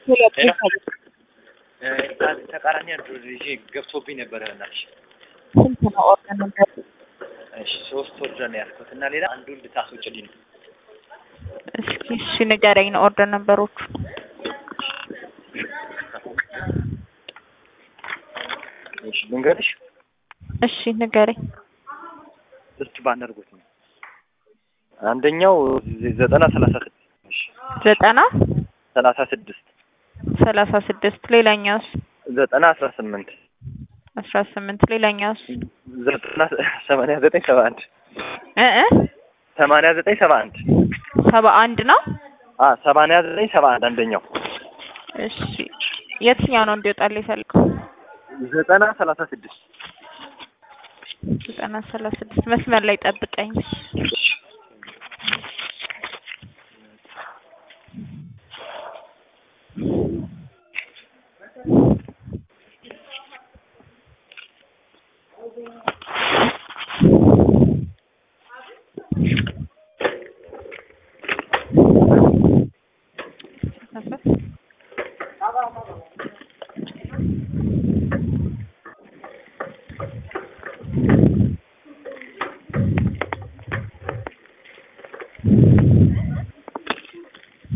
ተቃራኒ አንድ ይዤ ገብቶብኝ ነበረ እናትሽ። ስንት ነው ኦርደር ነበር? እሺ ሶስት ኦርደር ነው ያልኩት እና ሌላ አንዱን ልታስወጭልኝ ነው። እስኪ እሺ ንገረኝ ነው ኦርደር ነበሮቹ። እሺ ልንገርሽ፣ እሺ ንገረኝ። እስኪ ባነርጎት ነው። አንደኛው ዘጠና ሰላሳ ስድስት እሺ ዘጠና ሰላሳ ስድስት ሰላሳ ስድስት ሌላኛውስ ዘጠና አስራ ስምንት አስራ ስምንት ሌላኛውስ ዘጠና ሰማንያ ዘጠኝ ሰባ አንድ እ እ ሰማንያ ዘጠኝ ሰባ አንድ ሰባ አንድ ነው። አ ሰማንያ ዘጠኝ ሰባ አንድ አንደኛው እሺ የትኛው ነው እንዲወጣልህ የፈልገው? ዘጠና ሰላሳ ስድስት ዘጠና ሰላሳ ስድስት መስመር ላይ ጠብቀኝ።